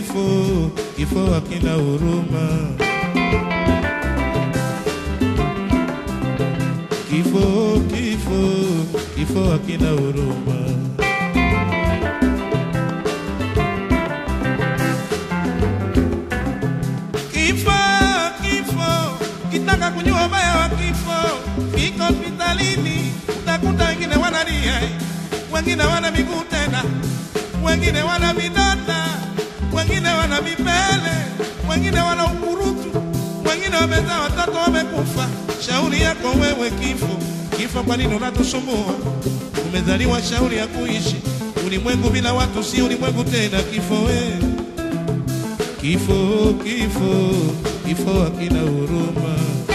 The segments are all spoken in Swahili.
kifo, kifo hakina huruma. Kifo, kifo, kifo hakina huruma. Kifo, kifo, kitaka kujua ubaya wa kifo, kiko hospitalini, utakuta wengine wanalia, wengine wana miguu tena, wengine wana vidonda, wengine wana vipele, wengine wana ukurutu, wengine wamezaa watoto wamekufa. Shauri yako wewe kifo, kifo, kwa nini unatusumbua? Umezaliwa shauri ya kuishi ulimwengu bila watu, si ulimwengu tena. Kifo wewe Kifo, kifo, kifo hakina huruma.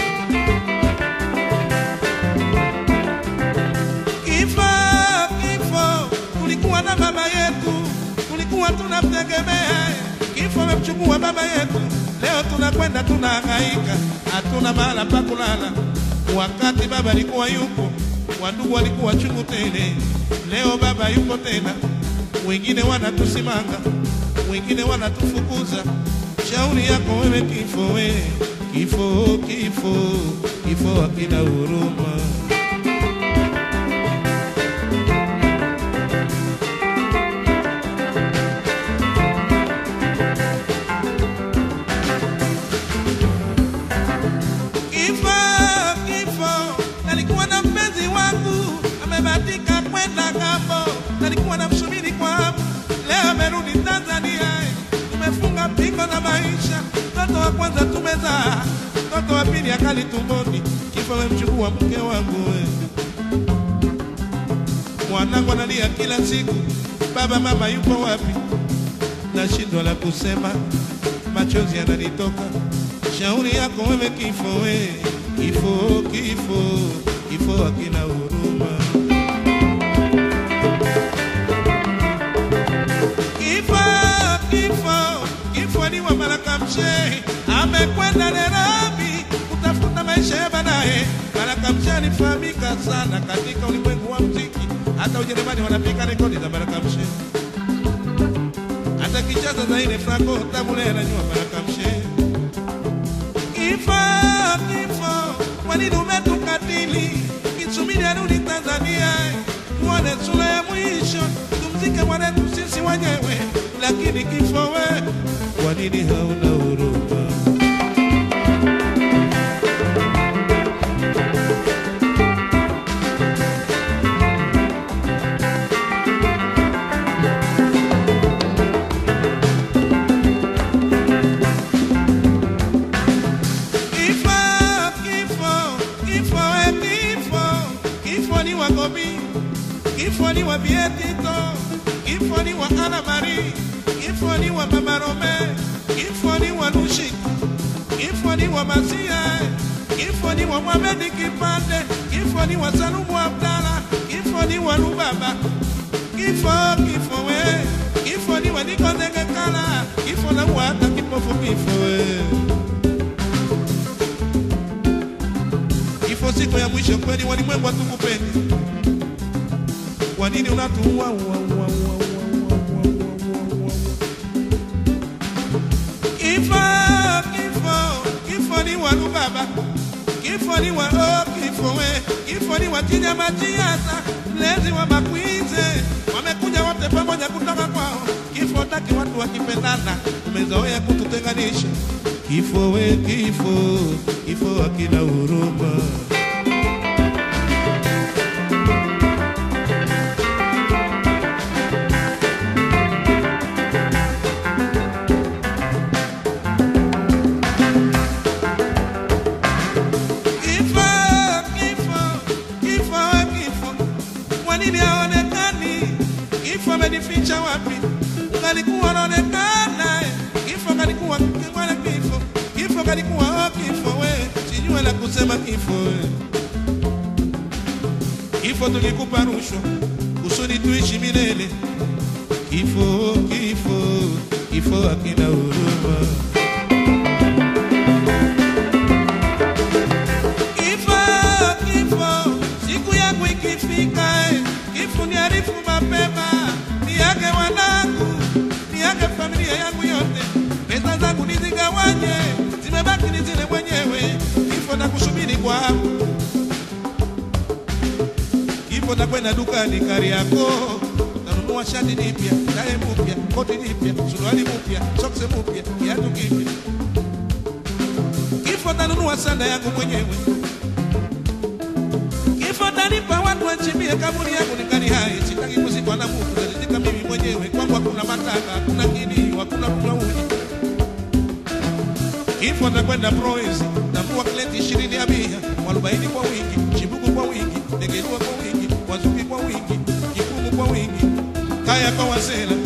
Kifo, kifo, tulikuwa na baba yetu, tulikuwa tunamtegemea. Kifo amemchukua baba yetu, leo tunakwenda tunahangaika, hatuna mahala pa kulala. Wakati baba alikuwa yupo, wandugu walikuwa chungu tele. Leo baba yuko tena, wengine wanatusimanga wengine wanatufukuza. Shauri yako wewe kifo, we kifo, kifo, kifo hakina huruma. Kifo, kifo, nalikuwa na mpenzi wangu amebatika kwenda ng'ambo, nalikuwa namsubiri kwa hamu, leo amerudi Tanzania. Tumefunga pingo na maisha, mtoto wa kwanza tumezaa, mtoto wa pili akali tumboni. Kifo amemchukua mke wangu we. Mwanangu analia kila siku, baba mama yuko wapi? Nashindwa la kusema, machozi yananitoka. Shauri yako wewe kifo, we kifo, kifo, kifo hakina huruma. Kifo, kifo, kifo ni wa Baraka Mshehe, amekwenda Nairobi kutafuta maisha ya baadaye. Baraka Mshehe alifahamika sana katika ulimwengu wa muziki, hata Ujerumani wanapiga rekodi za Baraka Mshehe, hata kicheza za ile Franco Tabule anajua Baraka Mshehe. Kifo, kifo, kwa nini umetukatili? Kisubiri arudi Tanzania, tuone sura ya mwisho, tumzike mwanetu sisi wenyewe. Lakini kifo we, kwa nini hauna huruma? Kifo, kifo, kifo we kifo, kifo ni wa Gobi, kifo ni wa Bietito, kifo ni wa Ana Marie, kifo ni wa Mama Rome, kifo ni wa Lushi, kifo ni wa Masia, kifo ni wa Mohamed Kipande, kifo ni wa Salumu Abdala, kifo ni wa Lubaba, kifo, kifo we, kifo ni wa Niko Ndengekala, kifo na wa hata kipofu kifo we. Kifo siku ya mwisho kweli, walimwengu hatukupendi. Kwa nini unatuua? ua, ua, ua, ua, ua, ua, ua, ua, ua. Kifo, kifo, kifo ni wa Lubaba, kifo ni wa oh, kifo we, kifo ni wa Chinyama Chiasa, mlezi wa Makwize, wamekuja wote pamoja kutoka kwao. Kifo taki watu wakipendana, umezoea kututenganisha. Kifo we, kifo, kifo hakina huruma. Kifo, kifo, kifo, we kifo, kwa nini haonekani? Kifo amenificha wapi? Ungalikuwa unaonekana, kifo kalikuwa wala kifo, kifo kalikuwa oh, kifo we, sijue la kusema kifo we. Kifo tulikupa rushwa kusudi tuishi milele. Kifo, kifo, kifo hakina huruma. Kifo, kifo, siku yangu ikifika, eh, kifo niarifu mapema, niage wanangu, niage familia yangu yote, Kifo nakwenda dukani Kariakoo, nanunua shati jipya, tae mpya, koti jipya, suruali mpya, soksi mpya, kiatu kipya. Kifo tanunua sanda yangu mwenyewe. Kifo tanipa watu wachimbie kaburi yangu nikali hai, sitaki kuzikwa na mtu, nalizika mimi mwenyewe. Kwangu hakuna mataka, hakuna kilio, hakuna kulauji. Kifo nakwenda Proezi, nambua kleti ishirini ya bia, mwarobaini kwa wingi, chibuku kwa wingi, negerua kwa wingi, wazuki kwa wingi, kikumu kwa wingi, kaya kwa wazela.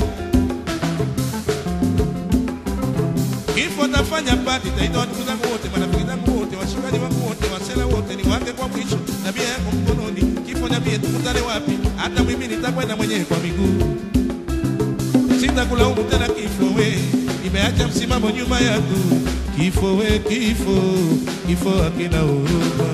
Kifo tafanya pati, taita watu zangu wote, marafiki zangu wote, washikaji wangu wote, wasela wote, ni wake kwa mwisho, na bia yangu mkononi. Kifo niambie tukutane wapi? Hata mimi nitakwenda mwenyewe kwa miguu sitakulaumu tena kifo we, nimeacha msimamo nyuma yangu. Kifo we, kifo, kifo hakina huruma.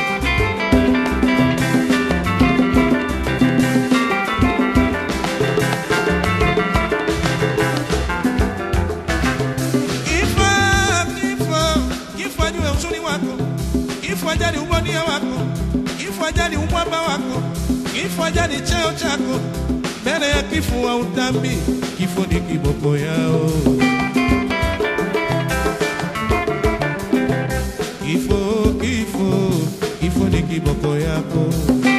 Kifo, kifo, kifo ajue uzuri wako, kifo ajali ubonia wako, kifo ajali umwamba wako, kifo ajali cheo chako. Mbele ya kifo wa utambi, kifo ni kiboko yao. Kifo, kifo, kifo ni kiboko yako.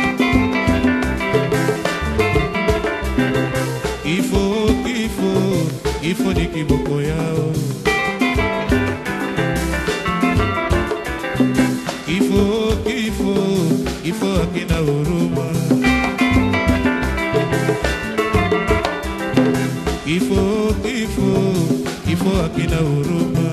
Kifo, kifo, kifo ni kiboko yao. Kifo, kifo, kifo hakina huruma. Kifo, kifo, kifo hakina huruma.